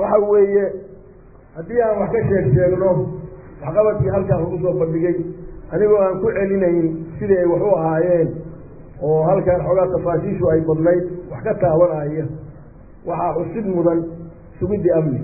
waxa weeye haddii aan wax ka sheeg sheegno waxqabadkii halkaan lagu soo bandhigay anigoo aan ku celinayn sidii ay wax u ahaayeen oo halkaan xoogaa tafaashiishu ay badnayd wax ka taabanaya waxaa xusid mudan sugidda amniga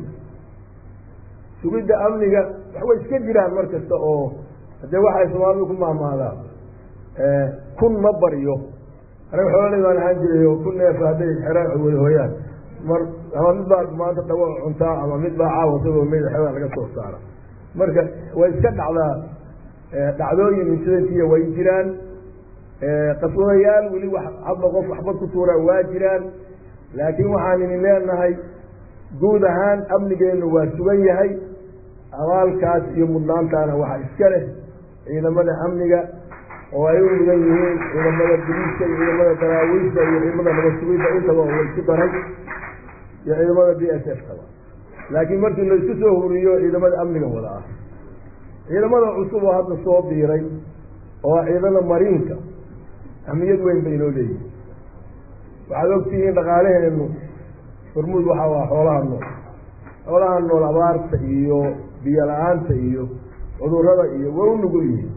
sugidda amniga wax way iska jiraan mar kasta oo haddee waxay soomaalidu ku maamaadaan kun ma baryo anaga xoololey baan ahaan jiray oo kun neef hadday xeraan wada hooyaan mar ama mid baa maanta dhawo cuntaa ama mid baa caawa isagoo meyda xeraan laga soo saara marka way iska dhacdaa dhacdooyin insidantiya way jiraan qaswadayaal weli wax hadba qof waxbad ku tuuraa waa jiraan laakiin waxaan idin leenahay guud ahaan amnigeennu waa sugan yahay abaalkaas iyo mudnaantaana waxaa iska leh ciidamada amniga oo ay u mudan yihiin ciidamada biliiska iyo ciidamada daraawiishta iyo ciidamada nabadsuginta intaba oo laysku daray iyo ciidamada b s f kaba laakiin markii laysku soo huriyo ciidamada amniga wada ah ciidamada cusub oo hadda soo biiray oo ciidamada mariinka ahmiyad weyn bay inoo leeyihin waxaad ogtihiin dhaqaalaheenu hormuud waxaa waa xoolaha nool xoolaha nool abaarta iyo biyo la-aanta iyo cudurada iyo waa u nugul yihiin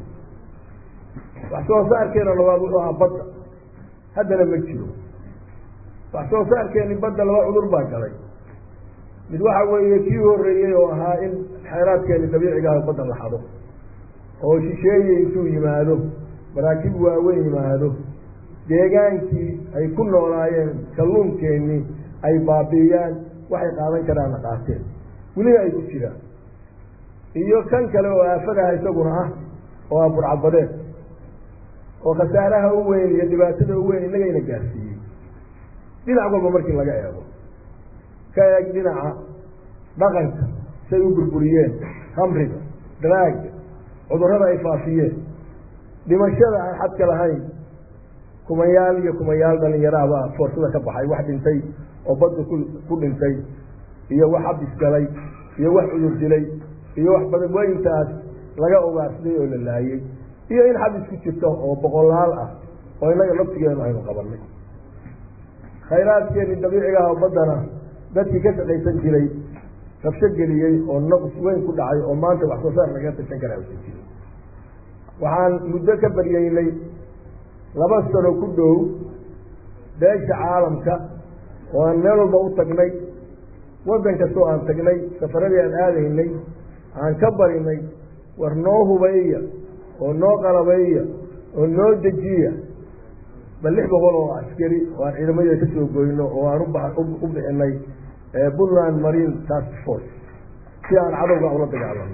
wax soo saarkeena labaad wuxuu ahaa badda haddana ma jiro wax soo saarkeeni badda laba cudur baa galay mid waxa weeye kii horreeyey oo ahaa in xeeraadkeeni dabiiciga ah badda la xado oo shisheeye intuu yimaado maraakiib waaweyn yimaado deegaankii ay ku noolaayeen kalluunkeenii ay baabiiyaan waxay qaadan karaanna qaateen welina ay ku jiraan iyo kan kale oo aafadaha isaguna ah oo ah burcadbadeed oo khasaaraha u weyn iyo dhibaatada u weyn innagayna gaarsiiyey dhinac walba markii laga eego ka eeg dhinaca dhaqanka say u burburiyeen hamriga daraaga cudurrada ay faafiyeen dhimashada aan xadka lahayn kumayaal iyo kumayaal dhalinyarahabaa foorsada ka baxay wax dhintay oo badda ku ku dhintay iyo wax habis galay iyo wax cudur dilay iyo wax badawooyintaas laga ogaarsaday oo la laayey iyo in xabis ku jirto oo boqolaal ah oo innaga laftigeenu aynu qabanay khayraadkeeni dabiiciga ah oo baddana dadkii ka shaqaysan jiray rabsho geliyey oo naqs weyn ku dhacay oo maanta wax soo saar lagaga tashan kara usan jirin waxaan muddo ka baryeynay laba sano ku dhow beesha caalamka oo aan meel walba u tagnay waddan kastoo aan tagnay safaradii aan aadaynay aan ka barinay war noo hubeeya oo noo qalabeeya oo noo dejiya bal lix boqol oo askari oo aan ciidamada ka soo goyno oo aan u bixinay puntland marine task force si aan cadowga ula dagaalano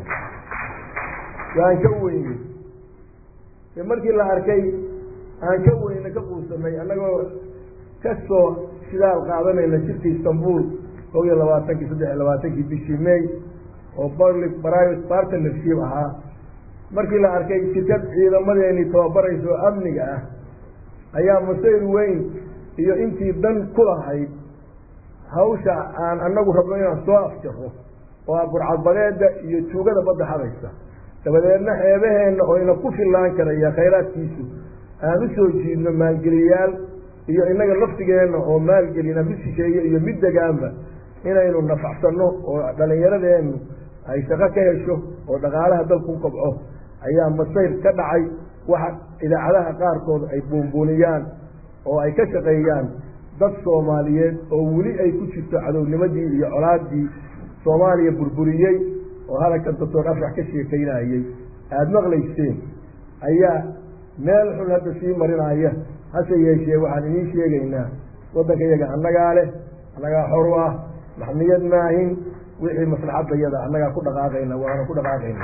waan ka weynay markii la arkay aan ka weyne ka quusanay annagoo kasoo shidaal qaadanayna shirkii istanbul kow iyo labaatankii saddex iyo labaatankii bishii may oo public private partnership ahaa markii la arkay shirkad ciidamadeenii tababaraysa oo amniga ah ayaa masayr weyn iyo intii dan ku lahayd hawsha aan anagu rabno inaan soo afjaro oo ah burcadbadeeda iyo tuugada badda hadaysa dabadeedna xeebaheenna oo ina ku fillaan karaya khayraadkiisu aan u soo jiidno maalgeliyaal iyo innaga laftigeenna oo maalgelina mid shisheeye iyo mid degaanba inaynu nafacsanno oo dhallinyaradeennu ay shaqo ka hesho oo dhaqaalaha dalku u kobco ayaa masayr ka dhacay waxa idaacadaha qaarkood ay buunbuuniyaan oo ay ka shaqeeyaan dad soomaaliyeed oo weli ay ku jirto cadownimadii iyo colaadii soomaaliya burburiyey oo halagkan doctor afrax ka sheekaynayey aada maqlayseen ayaa meel xun hadda sii marinaya hase yeeshee waxaan idiin sheegaynaa waddanka iyaga annagaa leh annagaa xor u ah maxmiyad maahin wixii maslaxadda yada annagaa ku dhaqaaqayna waana ku dhaqaaqayna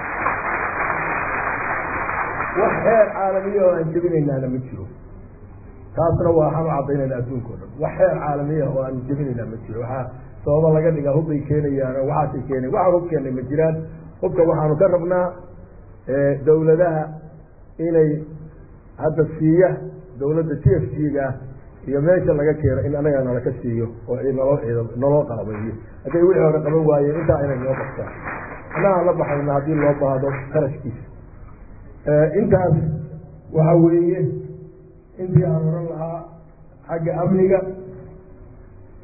wax xeer caalamiya oo aan jebinaynaana ma jiro taasna waa waxaan u cadaynayna adduunka o dhan wax xeer caalamiya oo aan jebinaynaa ma jiro waxaa sababa laga dhigaa hubbay keenayaan oo waxaasay keenayan waxaan hub keenay ma jiraan hubka waxaanu ka rabnaa dawladaha inay hadda siiya dawladda t f g ga iyo meesha laga keeno in anaga nalaka siiyo oo naloo ciido naloo qalabeeyo hadday wixii hore qaban waayeen intaa inay noo qabtaan annagaan la baxayna haddii loo baahdo qarashkiisa intaas waxa weeye intii aan oran lahaa xagga amniga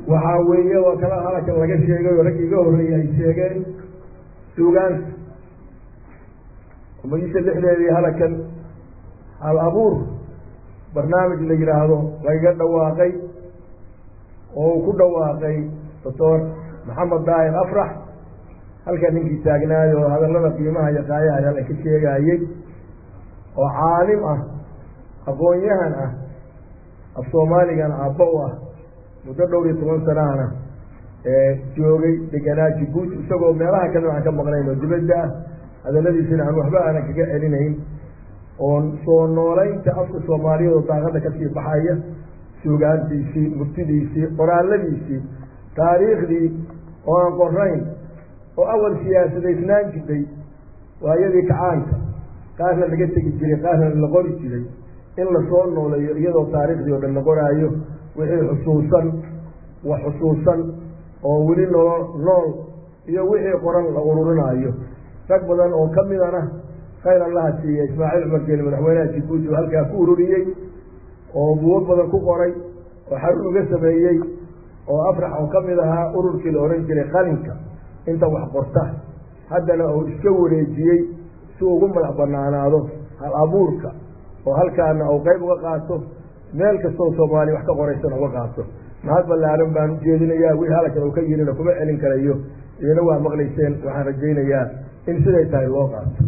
waxaa weeye waa kala halkan laga sheegay oo rag iga horreeyey ay sheegeen suugaanta umadiisa lixdeedii halakan hal abuur barnaamij la yidhaahdo lagaga dhawaaqay oo uu ku dhawaaqay doctor maxamed daahir afrax halkan ninkii taagnaay oo hadallada qiimaha iyo qaayaha halkan ka sheegaayey oo caalim ah aqoon-yahan ah af soomaaligan aabba u ah muddo dhowr iyo toban sanahana joogay deganaa jibuuti isagoo meelaha kalena aan ka maqnayn oo dibadda ah hadalladiisina aan waxba aanan kaga celinayn oo soo noolaynta afka soomaaliyeed oo daaqada kasii baxaya suugaantiisii murtidiisii qoraaladiisii taariikhdii oo aan qorayn oo awal siyaasadaysnaan jirtay waayadii kacaanka qaarna laga tegi jiray qaarna la qori jiray in lasoo nooleeyo iyadoo taariikhdii oo dhan la qoraayo wixii xusuusan wax xusuusan oo weli noo nool iyo wixii qoran la ururinaayo rag badan oo ka midana khayr allaha siiya ismaaciil cumar geeli madaxweynaha jibuuti oo halkaa ku ururiyey oo buwo badan ku qoray oo xarun uga sameeyey oo afrax oo ka mid ahaa ururkii la odhan jiray qalinka inta wax qorta haddana uu iska wareejiyey si ugu madax banaanaado hal abuurka oo halkaana uu qayb uga qaato meel kastoo soomaaliya wax ka qoraysan uga qaato mahad ballaaran baan ujeedinayaa wixii halkan uu ka yirina kuma celin karayo idina waa maqlayseen waxaan rajaynayaa in siday tahay loo qaato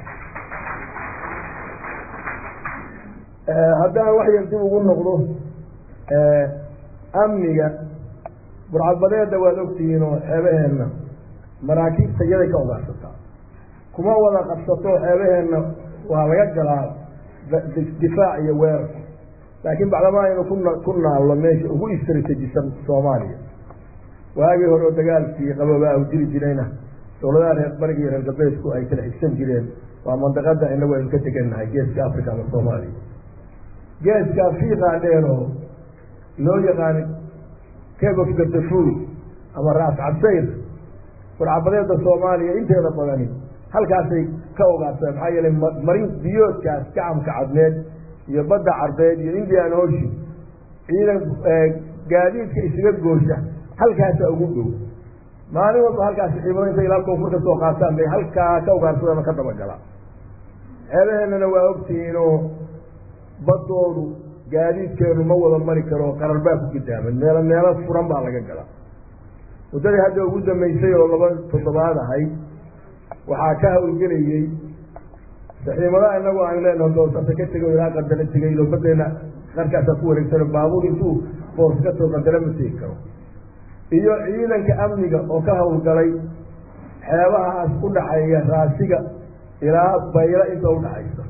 haddaan wax yar dib ugu noqdo amniga burcadbadeedda waad ogtihiin oo xeebaheenna maraakiibta iyaday ka ogaarsataa kuma wada qabsato xeebaheenna waa laga galaa difaac iyo weerar laakiin bacdama aynu kuna ku naallo meesha ugu istratejisan soomaaliya waagii hore oo dagaalkii qaboobaa u jiri jirayna dowladaha reer bariga iyo reer galbeedku ay kala xigsan jireen waa mandaqada inagu aynu ka degannahay geeska africa ama soomaaliya geeska fiiqaa dheeroo loo yaqaano cabe of gardafuy ama raas cabsayr burcabadeeda soomaaliya inteeda badani halkaasay ka ogaarsadeen maxaa yeelay marin biyoodkaas gacamka cadmeed iyo badda carbeed iyo indian ocean ciidan gaadiidka isaga goosha halkaasa ugu dhow maalin walba halkaasi ciidamada intay ilaa koonfur ka soo qaataan bay halkaa ka ugaarsadaan oo ka dabagalaan ceebaheennana waa ogtihiin oo baddoodu gaadiidkeenu ma wada mari karo qarar baa ku gidaaman meelo meelo furan baa laga galaa muddadii hadda ugu dambeysay oo laba toddobaad ahayd waxaa ka hawlgelayey saxiimadaha inagu aan leenaho doosata ka tegay ilaa qandalo tegay ilo badeena qarkaasaa ku wareegsano baabuur intuu boors ka soo qandalo ma tegi karo iyo ciidanka amniga oo ka hawlgalay xeebahaas u dhaxeeya raasiga ilaa bayla inta udhaxaysa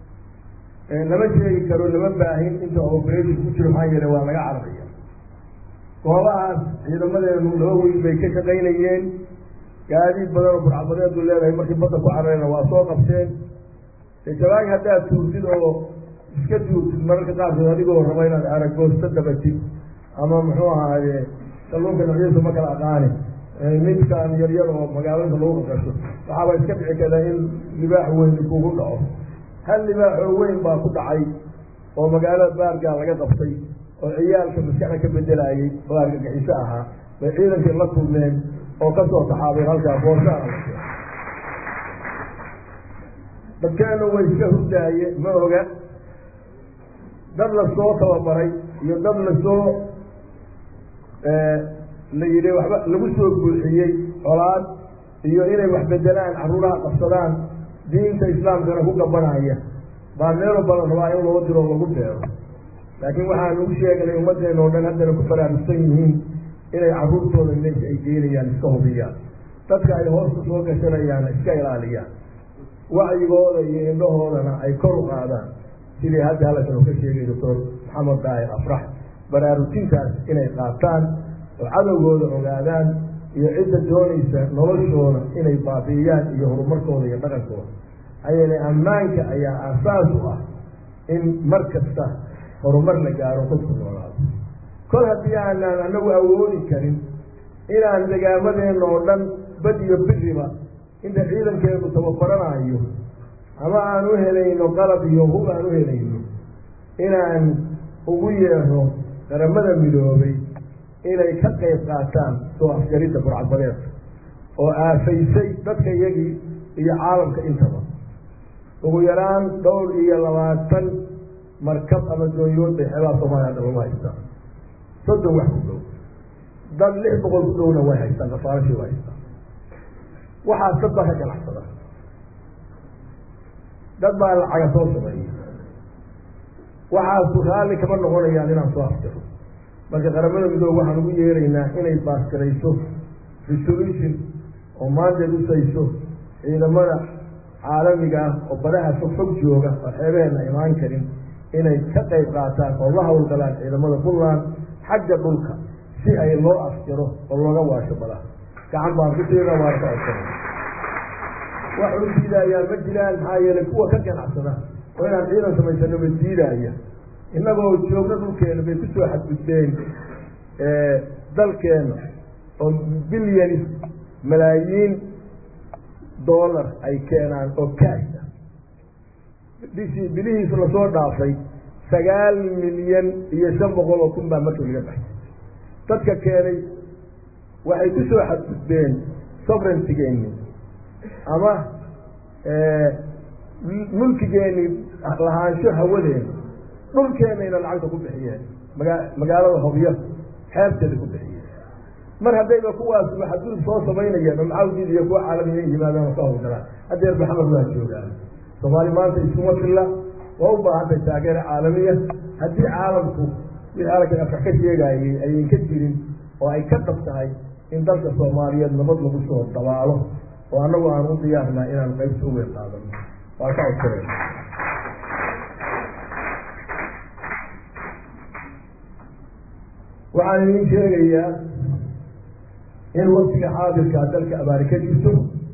lama sheegi karo lama baahin inta operation ku jiro maxaa yeele waa laga cararaya goobahaas ciidamadeenu laba weyn bay ka shaqaynayeen gaadiid badan oo burcabadeedu leedahay markii badda ku cararayna waa soo qabteen jawaag haddaad tuurtid oo iska tuurtid mararka qaarkood adigoo raba inaad aragoosto dabatid ama muxuu ahaaye kalluunka noocyadiisa ma kala aqaani midkaan yaryar oo magaalada lagu qaqasho waxaaba iska dhici karta in libaax weyn kugu dhaco hal libaaxoo weyn baa ku dhacay oo magaalada baargaa laga qabtay oo ciyaalka maskaxda ka bedelayey oo argagixiso ahaa bay ciidankii la kulmeen oo kasoo taxaabeen halkaa booshaana la keen dadkeenu way iska hurdaaye ma oga dad lasoo tababaray iyo dad lasoo la yidhi waxba lagu soo buuxiyey colaad iyo inay wax bedelaan carruuraha qabsadaan diinta islaamkana ku gabanaya baa meelo badan rabaa in loo diro lagu beero laakiin waxaanu u sheegnay ummaddeena oo dhan haddana ku baraarugsan yihiin inay carruurtooda meesha ay geynayaan iska hubiyaan dadka ay hoosta soo gashanayaana iska ilaaliyaan wacyigooda iyo indhahoodana ay kor u qaadaan sidii hadda halkan uu ka sheegay doctor maxamed daahir afrax baraarujintaas inay qaataan oo cadowgooda ogaadaan iyo cidda doonaysa noloshooda inay baabi'iyaan iyo horumarkooda iyo dhaqankooda maxaa yeelay ammaanka ayaa aasaas u ah in mar kasta horumar la gaaro dadku noolaado kol haddii aanaan anagu awoodi karin inaan degaamadeenna oo dhan bad iyo biriba inta ciidankeedu tababaranayo ama aan u helayno qalab iyo hub aan u helayno inaan ugu yeero qaramada midoobay inay ka qayb qaataan soo afjaridda burcadbadeedka oo aafaysay dadka iyagii iyo caalamka intaba ugu yaraan dhowr iyo labaatan markab ama doonyood bay xeebaha soomaaliya dhan lagu haystaan soddon wax ku dhow dad lix boqol ku dhowna way haystaan kafaarashii way haystaan waxaas dad baa ka ganacsada dad baa lacaga soo sameeyay waxaasu raalli kama noqonayaan inaan soo afjaro marka qaramada midoobe waxaan ugu yeeraynaa inay baasgarayso resolution oo maanteed usayso ciidamada caalamiga ah oo badaha fog fog jooga oo xeebaheena imaan karin inay ka qayb qaataan oo la hawlgalaan ciidamada puntland xagga dhulka si ay loo afjaro oo looga waasho badaha gacan baan ku siina waan ka codsana wax u diidaayaa ma jiraan maxaa yeelay kuwa ka ganacsada oo inaan ciidan samaysano ma diidaaya innagoo joogno dhulkeena bay kusoo xadgudbeen dalkeena oo bilyanis malaayiin dollar ay keenaan oo kaasha bishii bilihiis lasoo dhaafay sagaal milyan iyo shan boqol oo kun baa marka laga baxay dadka keenay waxay ku soo xadgudbeen sovereigntigeeni ama mulkigeeni lahaansho hawadeena dhulkeenayna lacagta ku bixiyeen magaa magaalada hobyo xeebteeda ku bixiyeen mar haddayba kuwaas xadgudub soo samaynayeen oo maxaa udiidaya kuwa caalamiya yimaadaan oo ka hawlgalaan haddeer maxamed waa joogaan soomaali maanta iskuma filla waa u baahantay taageera caalamiya haddii caalamku wixii halkan afka ka sheegaayay ayan ka jirin oo ay ka dhab tahay in dalka soomaaliyeed nabad lagu soo dabaalo oo annagu aan u diyaarnaa inaan qaybta u weyn qaadano waa ka codsanay waxaan idin sheegayaa in waktiga xaadirkaa dalka abaari ka jirto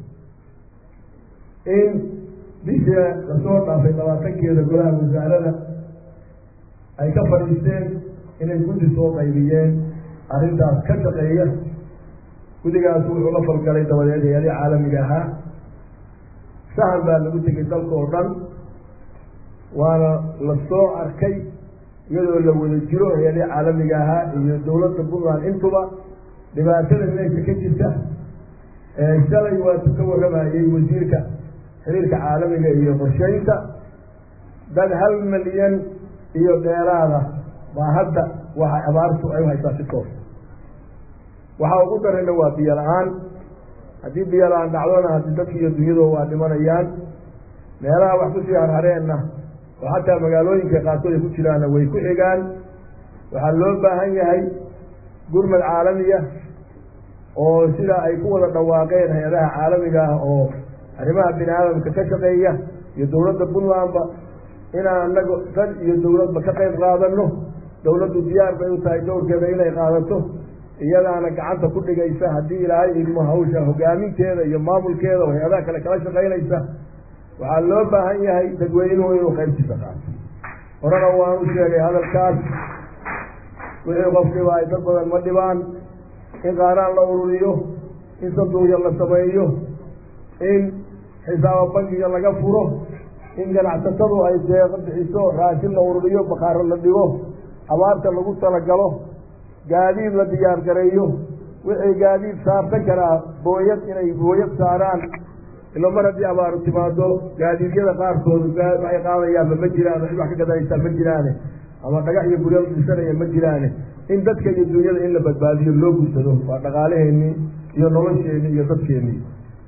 in bisha lasoo dhaafay labaatankeeda golaha wasaarada ay ka fadhiisteen inay guddi soo qaybiyeen arrintaas ka shaqeeya guddigaas wuxuu la falgalay dabadeed hay-adii caalamiga ahaa sahan baa lagu tegay dalka oo dhan waana la soo arkay iyadoo la wada jiro hay-adii caalamiga ahaa iyo dowladda puntland intuba dhibaatada meesha ka jirta shalay waatu ka warramayey wasiirka xiriirka caalamiga iyo qorsheynta dad hal milyan iyo dheeraada baa hadda waxa abaartu ay u haysaa si toos waxaa ugu darayna waa biyo la-aan haddii biyo la-aan dhacdona haddii dadki iyo dunyadu waa dhimanayaan meelaha wax kusii harhareenna oo xataa magaalooyinka qaarkood ay ku jiraanna way ku xigaan waxaa loo baahan yahay gurmad caalamiya oo sida ay ku wada dhawaaqeen hay-adaha caalamiga ah oo arrimaha bini aadamka ka shaqeeya iyo dowladda puntlandba inaan anaga dad iyo dowladba ka qayb qaadano dowladdu diyaar bay u tahay dowrkeeda inay qaadato iyadaana gacanta ku dhigaysa haddii ilaahay idmo hawsha hogaaminteeda iyo maamulkeeda oo hay-adaha kale kala shaqaynaysa waxaa loo baahan yahay dadweynuhu inuu qaybtiisa qaato horena waan u sheegay hadalkaas wixii qof dhibaa ay dad badan ma dhibaan in qaaraan la ururiyo in sanduuqya la sameeyo in xisaaba bankiga laga furo in ganacsatadu ay deeqo bixiso raashin la ururiyo bakaaro la dhigo abaarta lagu talagalo gaadiid la diyaar gareeyo wixii gaadiid saarsan karaa booyad inay booyad saaraan ilo mar haddii abaaru timaado gaadiidyada qaarkood waxay qaadayaanba ma jiraan wax ka gadanaysaa ma jiraane ama dhagax iyo gurya dhisanaya ma jiraane in dadka iyo dunyada in la badbaadiyo loo gudsado waa dhaqaalaheenii iyo nolosheenii iyo dadkeenii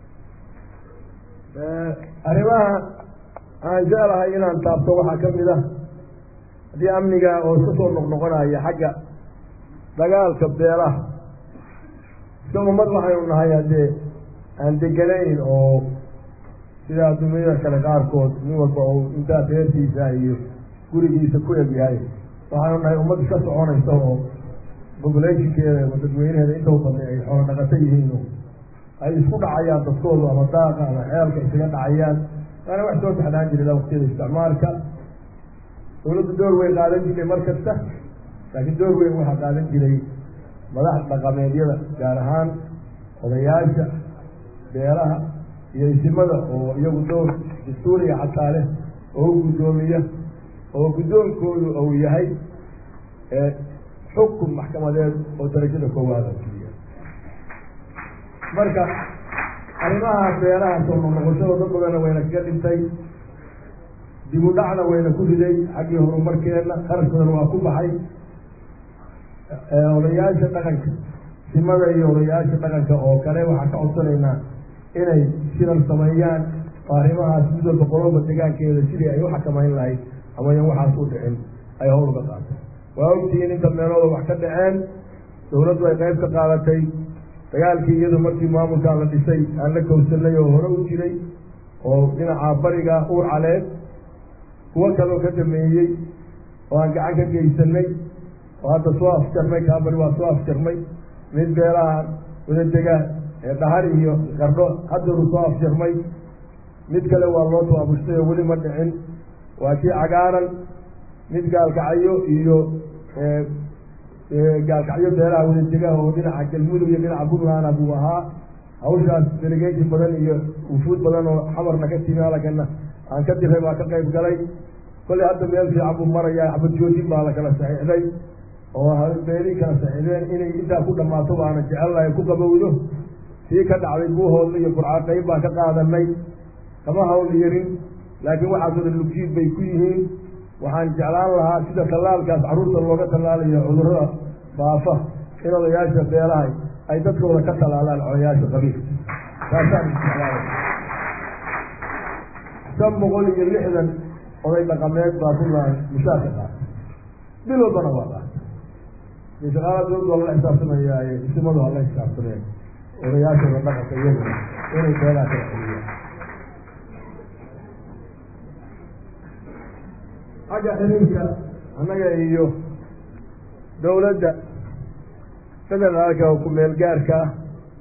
arrimaha aan jeclahay inaan taabto waxaa ka mid ah haddii amniga oo iska soo noqnoqonaya xagga dagaalka beelaha iska ummad waxaynu nahay haddee aan deganayn oo sida adduunyada kale qaarkood nin walba oo intaa reerkiisa iyo gurigiisa ku eg yahay waxaanu nahay ummad iska soconaysa oo populationkeeda ama dadweynaheeda inta u badnay ay xoolo dhaqato yihiin ay isku dhacayaan dadkoodu ama daaqa ama xeelka isaga dhacayaan waana wax soo taxnaan jiray waqtiyada isticmaalka dawladdu door weyn qaadan jirtay mar kasta laakiin door weyn waxaa qaadan jiray madax dhaqameedyada gaar ahaan odayaasha beelaha iyo isimada oo iyagu dowr dastuuriga xataa leh oo u guddoomiya oo guddoonkoodu uu yahay xukun maxkamadeed oo darajada koowaada fuliya marka arrimahaas beelaha soo noqnoqoshada dad badanna wayna kaga dhintay dib u dhacna wayna ku riday xaggii horumarkeenna kharash badan waa ku baxay odayaasha dhaqanka simada iyo odayaasha dhaqanka oo kale waxaan ka codsanaynaa inay shirar sameeyaan oo arrimahaas mid walba qoloba degaankeeda sidii ay u xakamayn lahayd amayan waxaas u dhicin ay howl uga qaato waa ogtihiin inta meelooda wax ka dhaceen dawladdu ay qayb ka qaadatay dagaalkii iyadu markii maamulkaan la dhisay aan la kowsanay oo hore u jiray oo dhinaca bariga uur caleed kuwo kaloo ka dhameeyey oo aan gacan ka geysanay oo hadda soo afjarnay kaabari waa soo afjarnay mid beelaha wadadega ee dhahar iyo qardho haddanu soo afjarmay mid kale waa loo tabaabushtay oo weli ma dhicin waa kii cagaaran mid gaalkacyo iyo gaalkacyo beelaha wadadega oo dhinaca galmudug iyo dhinaca puntland buu ahaa hawshaas delegation badan iyo wufuud badan oo xamarna ka timi halakana aan ka diray baa ka qayb galay kolley hadda meel fiican buu marayaa xabad joojin baa la kala saxiixday oo beelii kala saxiixdeen inay intaa ku dhammaato baana jecellahay ku qabowdo sii ka dhacday buuhoodla iyo burca qayb baan ka qaadanay kama hawl yarin laakiin waxaasoo dhan lugjiid bay ku yihiin waxaan jeclaan lahaa sida tallaalkaas carruurta looga tallaalayo cudurrada faafa in odayaasha beelahay ay dadkooda ka tallaalaan odayaasha qabiilka taasaan jeclaanay shan boqol iyo lixdan oday dhaqameed baa puntland mushaarka qaatay bil walbana waa qaatay shaqaala dawladdu waa lala xisaabtamayaaye isimadu hala xisaabtameen odayaashooda dhaqanka iyaguna inay beelaha kala celiyaan xagga xiriirka annaga iyo dawladda federaalka oo ku-meel gaarka ah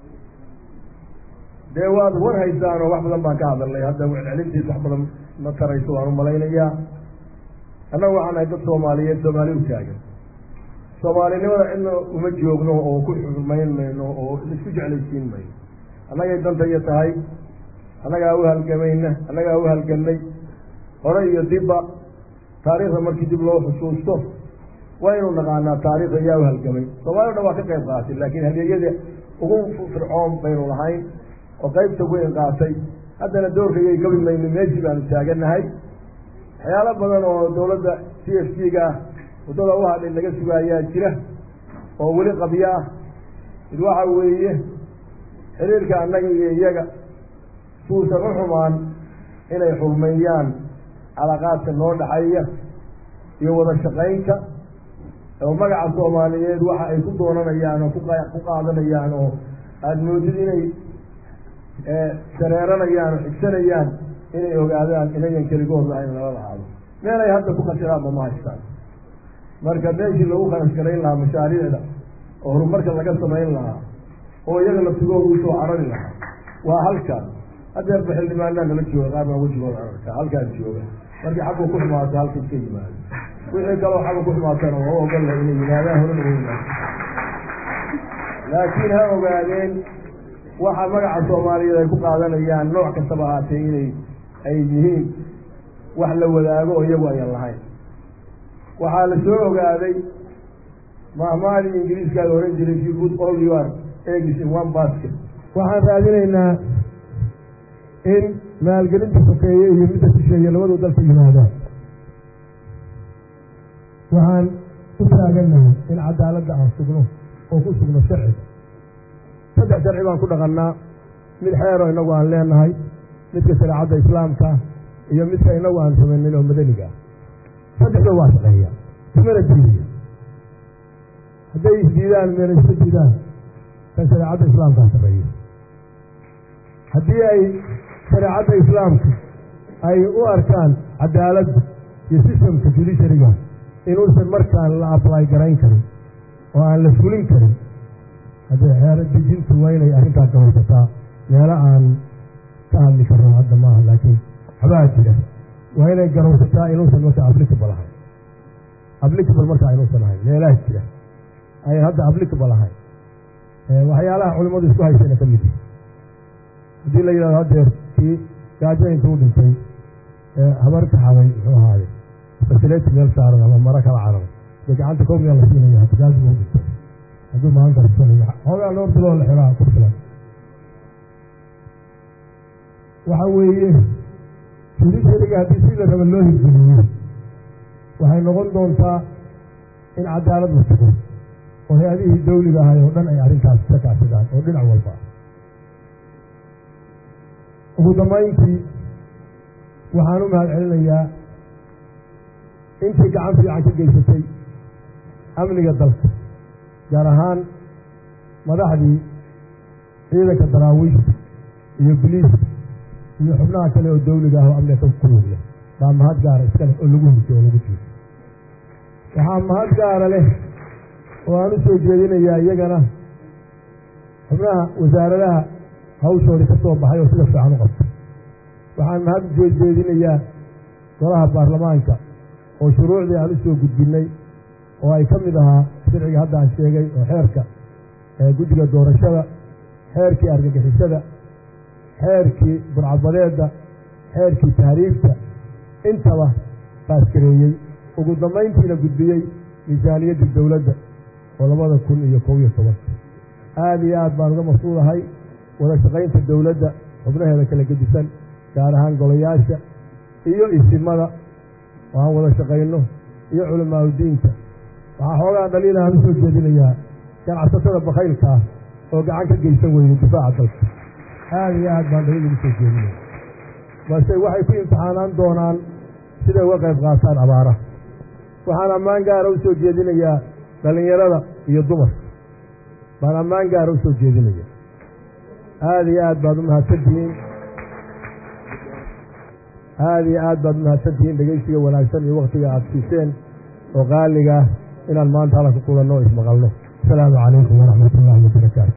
dee waad war haysaan oo wax badan baan ka hadalnay hadda celcelintiis wax badan ma tarayso waan umalaynayaa annaga waxaan nahay dad soomaaliyeed soomaali u taagan soomaalinimada cidna uma joogno oo ku xurmayn mayno oo isku jeclaysiin mayno annagay dantaya tahay annagaa u halgamayna annagaa u halganay hore iyo dibba taariikhda markii dib loo xusuusto waynu naqaanaa taariikhda yaa u halgamay soomali o dhan waa ka qayb qaatay laakiin hadeegyada ugu fircoon baynu lahayn oo qaybta weyn qaatay haddana doorkayay gabi mayno meeshii baanu taaganahay waxyaalo badan oo dawladda c f c ga ah waddada u hadhay laga sugaayaa jira oo weli qabyo ah mid waxa weeye xiriirka annaga iyo iyaga suusan u xumaan inay xurmeeyaan calaaqaadka noo dhaxeeya iyo wada shaqaynta oo magaca soomaaliyeed waxa ay ku doonanayaan oo ku qaadanayaan oo aada moodid inay shareeranayaan oo xigsanayaan inay ogaadaan inayan keligood lahayn lala lahaado meel ay hadda ku khasiraanba ma haystaan marka meeshii lagu kharashgarayn lahaa mashaariicda oo horumarka laga samayn lahaa oo iyaga laftigooda usoo carari lahaa waa halkaan hadeerba xildhibaanaa nala jooga qaar baa wejigooda cararka halkaan jooga markii xaggu ku xumaato halka iska yimaado wixii kaloo xagga ku xumaatana waa u ogolla inay yimaadaan horena wa yimaado laakiin ha ogaadeen waxa magaca soomaaliyeed ay ku qaadanayaan nooc kastaba ahaatee inay ay yihiin wax la wadaago oo iyagu ayan lahayn waxaa la soo ogaaday mahmaadii ingiriiskaada oran jiray you put all your eggs in one basket waxaan raadinaynaa in maalgelinta sokeeye iyo midda shisheeye labadu dalka yimaadaan waxaan u taaganahay in cadaaladda aan sugno oo ku sugno sharciga saddex sharci baan ku dhaqannaa mid xeero inagu aan leenahay midka shareecadda islaamka iyo midka inagu aan samaynin oo madaniga ah saddexda waa shaqeeya ismana diidaya hadday isdiidaan meena isma diidaan kan shareecadda islaamkaa shaqeeya haddii ay shareecadda islaamka ay u arkaan cadaaladda iyo sistamka judishariga inuusan markaan la ablay garayn karin oo aan la fulin karin haddee xeero dejintu waa inay arrintaas gabaysataa meelo aan ka hadli karno hadda maaha laakiin waxbaa jira waa inay garowsataa inuusan marka applicable ahayn applicable markaa inuusan ahayn meelaha jira ayan hadda applicable ahayn waxyaalaha culimmadu isku haysayna ka mid yihi haddii la yidhahdo haddeer kii gaajo intuu dhintay habar kaxaday muxuu ahaaye fasileti meel saaran ama maro kala cararay dee gacanta koomiyaa la siinaya hatigaasi buu dhintay hadduu maanta risanayo xoogaa loo biloo la xiraa ku filan waxa weeye judishariga haddii si la raba loo hirgeliyo waxay noqon doontaa in cadaalad la sugo oo hay-adihii dawliga ahay oo dhan ay arrintaas ka kaashadaan oo dhinac walba ah ugu dambayntii waxaan u mahad celinayaa intii gacan fiican ka geysatay amniga dalka gaar ahaan madaxdii ciidanka daraawiishta iyo biliiska iyo xubnaha kale oo dawliga ah oo amniga ka kulugya baa mahad gaara iska leh oo lagu hurtay oo lagu jiido waxaa mahad gaara leh oo aan u soo jeedinayaa iyagana xubnaha wasaaradaha hawshoodii ka soo baxay oo sida fiican u qabtay waxaan mahad u jeedinayaa golaha baarlamaanka oo shuruucdii aan u soo gudbinnay oo ay ka mid ahaa sharciga hadda aan sheegay oo xeerka guddiga doorashada xeerkii argagixisada xeerkii burcabadeedda xeerkii tahriibta intaba baaskareeyey ugu dambayntiina gudbiyey miisaaniyaddii dowladda oo labada kun iyo kob iyo tobanka aada iyo aad baan uga masuulahay wada shaqaynta dowladda xubnaheeda kala gedisan gaar ahaan golayaasha iyo isimada oo aan wada shaqayno iyo culamaauddiinka waxaa xoogaa dhaliil aan u soo jeedinayaa ganacsatada bakaylka ah oo gacan ka geysan weyday difaaca dalka aada iyo aad baan dhaliil ugu soo jeedinaya balse waxay ku imtixaanaan doonaan siday uga qayb qaataan abaaraha waxaan ammaan gaara u soo jeedinayaa dhallinyarada iyo dumarka baan ammaan gaara u soo jeedinaya aada iyo aad baad u mahadsantihiin aada iyo aad baad u mahadsantihiin dhegeysiga wanaagsan iyo waktiga aada siiseen oo qaaliga inaan maanta halka kulanno o ismaqalno asalaamu calaykum waraxmat ullahi wabarakaatu